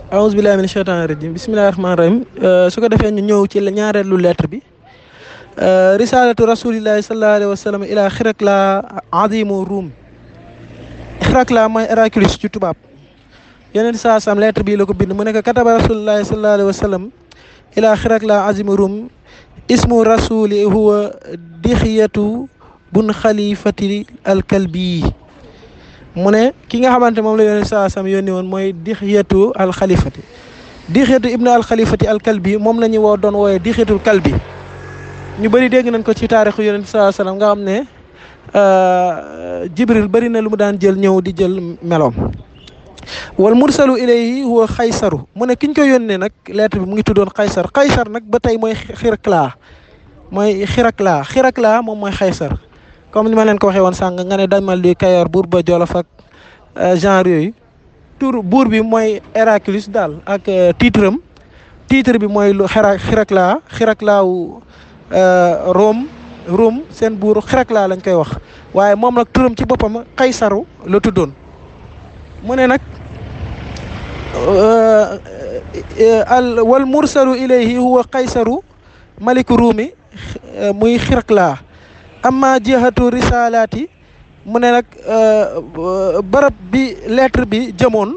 aousubillahi min cheytaani rajim bismillahi rahmaani rahim su ko defee ñu ñëw ci ñaareelu lettre bi risalatu rasulillahi sallallahu alayhi wa sallam ila xirakla azimu ruum xirakla mooy Héraclius ci tubaab yeneen saa sam lettre bii la ko bind mu nekk kataba rasulillahi sallallahu alayhi wa sallam ila xirakla azimu ruum ismu rasuli huwa dixiyatu bun xalifati alkalbi mu ne ki nga xamante moom la yónni saa sam yónni woon mooy dixiyatu alxalifati dixiyatu ibnu alxalifati alkalbi moom la ñu woo doon wooyee dixiyatul kalbi ñu bëri dégg nañ ko ci taarixu yonent saa sallam nga xam ne jibril bëri na lu mu daan jël ñëw di jël meloom wal mursalu ilayhi huwa xaysaru mu ne ki ñu ko yónnee nag lettre bi mu ngi tuddoon xaysar xaysar nag ba tey mooy xiraklaa mooy xiraklaa xiraklaa moom mooy xaysar comme ni ma leen ko waxee woon sàng nga ne damal di Kayoor buur ba Jolof ak genre yooyu tur buur bi mooy Héraclius daal ak titre am titre bi mooy lu xira xiraklaa xiraklaawu Rome Rome seen buur xiraklaa lañ koy wax waaye moom nag turam ci boppam xaysaru la tuddoon mu ne nag al wal mursalu ilayhi huwa xaysaru maliku ruumi muy xiraklaa amma jihatu risalaati mu ne nag barab bi lettre bi jëmoon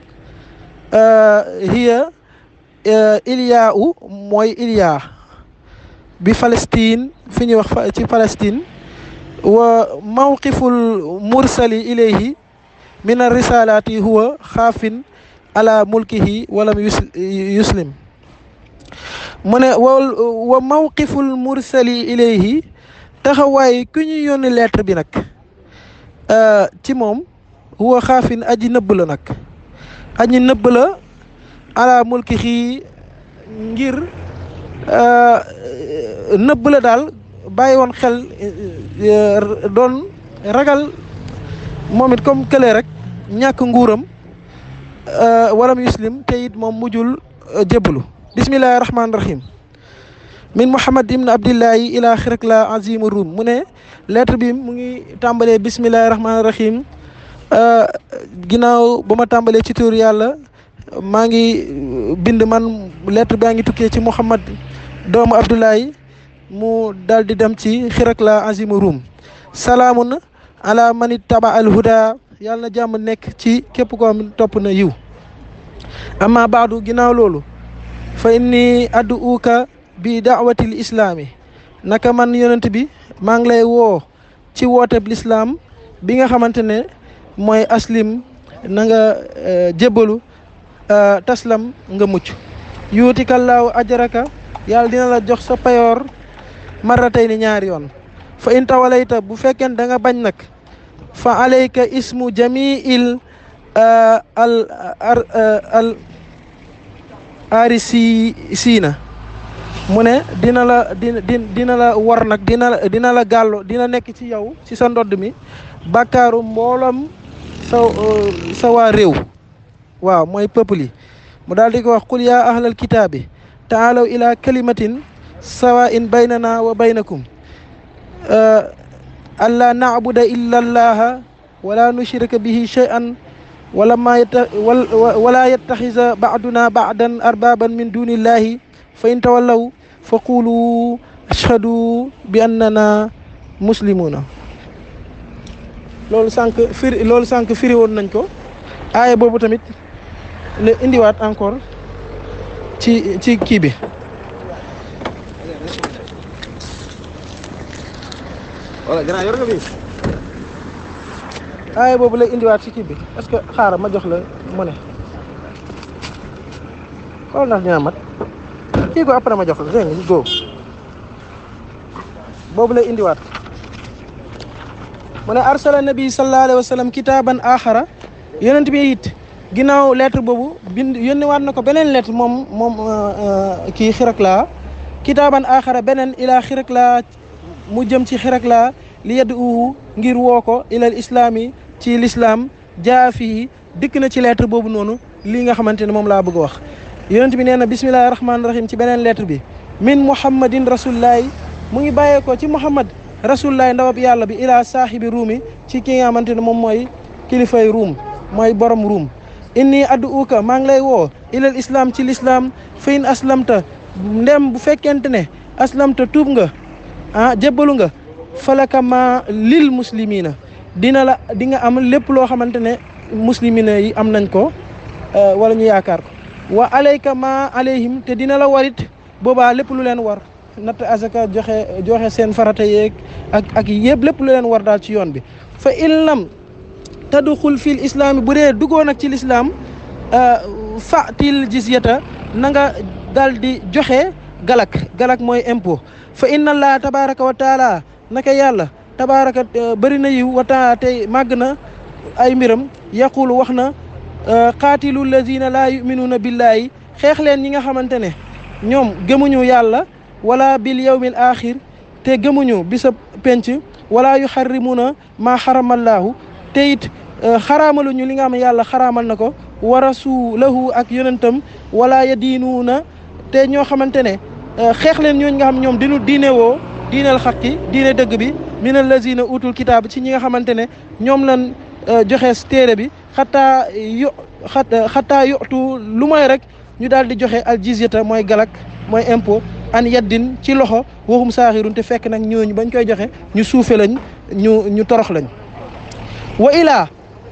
hiya Iliya u mooy Iliya bi Palestine fi ñuy wax ci Palestine wa mawqiful mursali ilayhi min ar-risalaati huwa xaafin ala mulkihi walam yuslim mu ne wa mawqiful mursali ilayhi taxawaay ku ñu yónni lettre bi nag ci moom huwa xaafin aji nëbb la nag aji nëbb la ala mulki xii ngir nëbb la daal bàyyi woon xel doon ragal moom it comme kële rek ñàkk nguuram walam yuslim te it moom mujjul jébbalu bismillahi rahmaani rahim min Muhammad ibn Abdillahi ila xirakla azimu Rum mu ne lettre bi mu ngi tàmbalee bismillahi rahmaani rahim ginnaaw ba ma tàmbalee ci tur yàlla maa ngi bind man lettre baa ngi tukkee ci Muhammad doomu Abdullahi mu daal di dem ci xirakla azimu Rum salaamun ala mani taba al huda yàlla na jàmm nekk ci képp koo xam topp na yiw amma baadu ginnaaw loolu fa inni addu uka bi daawatil islaami naka man yonent bi maa ngi lay woo ci wooteb lislaam bi nga xamante ne mooy aslim na nga jébbalu taslam nga mucc yuuti kallaahu ajaraka yàlla dina la jox sa payoor maratay ni ñaari yoon fa in tawalayta bu fekkeen da nga bañ nag fa alayka ismu jamiil al al arisi siina mu ne dina la dina dina la war nag dina dina la gàllo dina nekk ci yow ci sa ndodd mi bàkkaaru mboolam sa sa waa réew waaw mooy peuple yi mu daal di ko wax qul yaa ahlal kitaabi taalaw ila kalimatin sawa in baynana wa baynakum alla naabuda illa allaha wala nushrika bihi shay'an wala ma wala yattaxisa baaduna baadan arbaban min dunillahi fa in tawallaw fa qulu ashhadu bi annana muslimuna loolu sànq firi loolu sànq firi woon nañ ko aaya boobu tamit la indiwaat encore ci ci kii bi wala grand yor nga bi aaya boobu lay indiwaat ci kii bi est-ce que xaaral ma jox la mu ne xool ndax dina mat kii ko après ma jox la dégg nga góob boobu lay indiwaat mu ne arsala nabi sallallahu alayhi wa sallam kitaaban axara yonent bi it ginnaaw lettre boobu bind yónniwaat na ko beneen lettre moom moom kii xirakla kitaaban axara beneen ilaa xirakla mu jëm ci xirakla li yedd uhu ngir woo ko ilal islaami ci l'islam jaa fii dikk na ci lettre boobu noonu lii nga xamante ne moom laa bëgg a wax yonent bi nee na bismillahi rahmaani rahim ci beneen lettre bi min muhammadin rasulillahi mu ngi bàyyeekoo ci muhammad rasulillahi ndawab yàlla bi ilaa saahibi ruumi ci ki nga xamante ne moom mooy kilifay ruum mooy borom ruum inni ad'uka maa ngi lay woo ilal islam ci l'islam fa in aslamta ndem bu fekkente ne aslamta tuub nga ah jébbalu nga falaka ma lil muslimina dina la di nga am lépp loo xamante ne muslimina yi am nañ ko wala ñu yaakaar ko wa alayka ma alayhim te dina la warit boobaa lépp lu leen war natt asaka joxe joxe seen farata yeeg ak ak yëpp lépp lu leen war daal ci yoon bi fa in lam tadxul fil islaami bu dee duggoo nag ci lislaam fatil jizyata na nga daal di joxe galak galak mooy impôt fa inna allah tabaraka wa taala naka yàlla tabaraka bëri na yiw wa taala tey màgg na ay mbiram yaqulu wax na qaatilu lazina laa yuminuuna billaahi xeex leen ñi nga xamante ne ñoom gëmuñu yàlla wala bil yawmil axir te gëmuñu bisa penc wala yu xarrimuuna maa xaramallaahu te it xaraamaluñu li nga xam ne yàlla xaraamal na ko wa rasulahu ak yonentam wala yadiinuuna te ñoo xamante ne xeex leen ñooñu nga xam ñoom dinu diine woo diineel xaqi diine dëgg bi min allazina utul kitaab ci ñi nga xamante ne ñoom lan joxe téere bi xataa yu xataa yotu lu mooy rek ñu daal di joxe al jizyata mooy galak mooy impôt an yaddin ci loxo waxum saaxirun te fekk nag ñooñu bañ koy joxe ñu suufe lañ ñu ñu torox lañ wa ilaa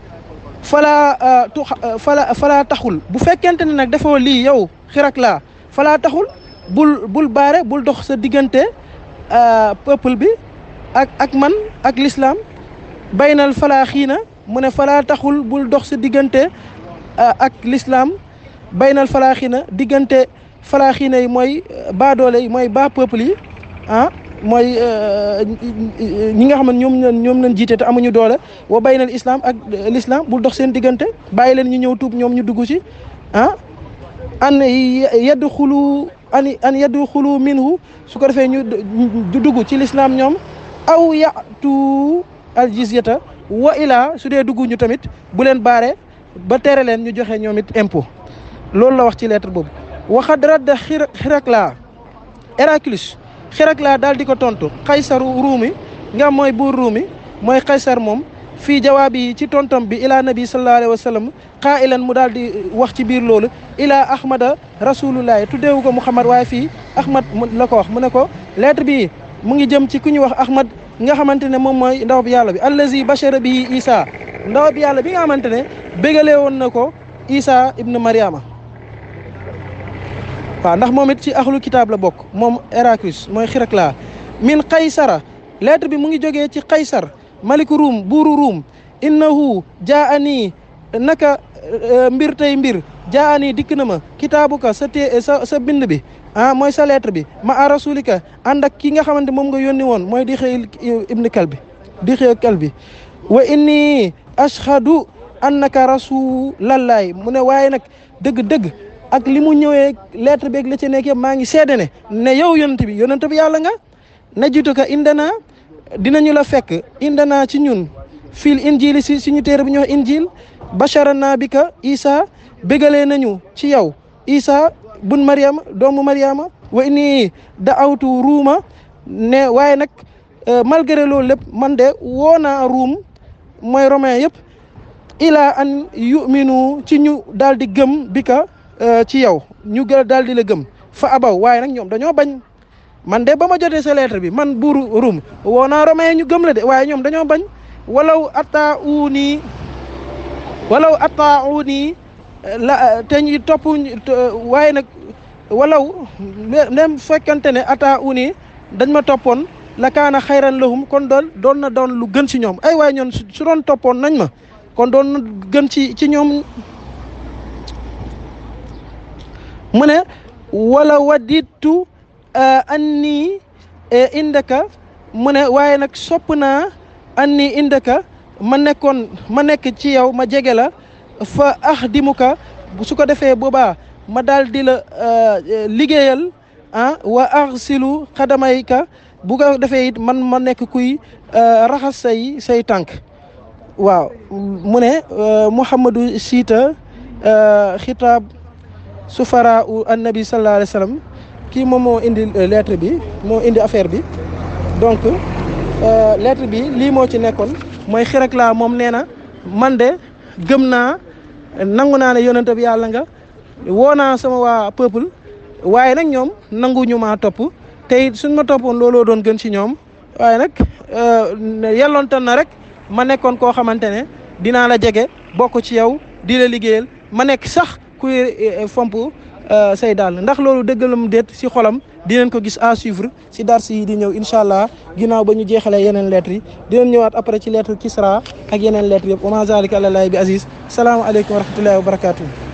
falaa tu fala falaa taxul bu fekkente ne nag defoo lii yow xirak laa falaa taxul bul bul baare bul dox sa diggante peuple bi ak ak man ak l'islam baynal falaa xiina mu ne falaa taxul bul dox sa diggante ak l'islam baynal falaa xiina diggante falaa xiina yi mooy baadoole yi mooy baa peuple yi ah mooy ñi nga xam ne ñoom ñoom lañ jiite te amuñu doole wa baynal islam ak l'islam bul dox seen diggante bàyyi leen ñu ñëw tuub ñoom ñu dugg ci ah an yedd xulu an an yeddu xulu minhu su ko defee ñu dugg ci l'islam ñoom aw yatu al jizyata wa ilaa su dee dugg ñu tamit bu leen baare ba tere leen ñu joxe ñoom it impôt loolu la wax ci lettre boobu waxad radda Hirakla Héraclius Hirakla daal di ko tontu xaysaru ruumi nga mooy buur ruumi mooy xaysar moom fii jawaab yi ci tontom bi ilaa nabi sallallahu alayhi wa sallam qaa'ilan mu daal di wax ci biir loolu ilaa ahmada rasulullahi tuddeewu ko muhammad waaye fii ahmad la ko wax mu ne ko lettre bi mu ngi jëm ci ku ñuy wax ahmad nga xamante ne moom mooy ndaw bi yàlla bi allazi bashara bi isa ndaw bi yàlla bi nga xamante ne bégalee woon na ko isa ibnu mariama waaw ndax moom it ci axlu kitaab la bokk moom Héraclius mooy Hirakla min qaysara lettre bi mu ngi jógee ci qaysar maliku ruum buuru ruum innahu jaa ani naka mbir tey mbir jaa ani dikk na ma kitaabuka sa té sa sa bind bi ah mooy sa lettre bi ma a rasulika ànd ak ki nga xamante moom nga yónni woon mooy di xëy ibni kalbi di xëy kalbi wa inni ashhadu annaka rasulallahi mu ne waaye nag dëgg-dëgg ak li mu ñëwee lettre beeg la ci nekk yëpp maa ngi seede ne ne yow yonent bi yonent bi yàlla nga najitu ka indana dinañu la fekk indana ci ñun fil injili si suñu téere bi ñuy wax injil basharana bi ka isa bégalee nañu ci yow isa bun mariama doomu mariama wa inni daawtu ruuma ne waaye nag malgré loolu lépp man de woo naa ruum mooy romain yëpp ila an yuminu ci ñu daal di gëm bi ka ci yow ñu gën daal di la gëm fa abaw waaye nag ñoom dañoo bañ man de ba ma jotee sa lettre bi man buuru rum woo naa romain ñu gëm la de waaye ñoom dañoo bañ walaw atta uni walaw atta uni la te ñu topp waaye nag walaw même fekkante ne atta uni dañ ma toppoon la kaana xayran lahum kon doon doon na doon lu gën ci ñoom ay waaye ñoon su doon toppoon nañ ma kon doon na gën ci ci ñoom mu ne wala wadditu anni indaka mu ne waaye nag sopp naa anni indaka ma nekkoon ma nekk ci yow ma jege la fa axdimuka su ko defee boobaa ma daal di la liggéeyal ah wa arsilu xadamayka bu ko defee it man ma nekk kuy raxas say say tànk waaw mu ne Mouhamadou Siita xitaab sufara u annabi sallallahu alayhi wa sallam kii moom moo indi lettre bi moo indi affaire bi donc lettre bi lii moo ci nekkoon mooy Hirakla moom nee na man de gëm naa nangu naa ne yonent bi yàlla nga woo naa sama waa peuple waaye nag ñoom nangu ñu maa topp te it suñ ma toppoon looloo doon gën ci ñoom waaye nag yelloontan na rek ma nekkoon koo xamante ne dinaa la jege bokk ci yow di la liggéeyal ma nekk sax kuy fomp say daal ndax loolu dëggalam déet si xolam dinañ ko gis à suivre si dars yi di ñëw incha allah ginnaaw ba ñu jeexalee yeneen lettres yi dinañ ñëwaat après ci lettre Kisra ak yeneen lettres yëpp wa ma zalika àlallaahi bi aziz salaamaaleykum wa rahmatullahi wa barakatuh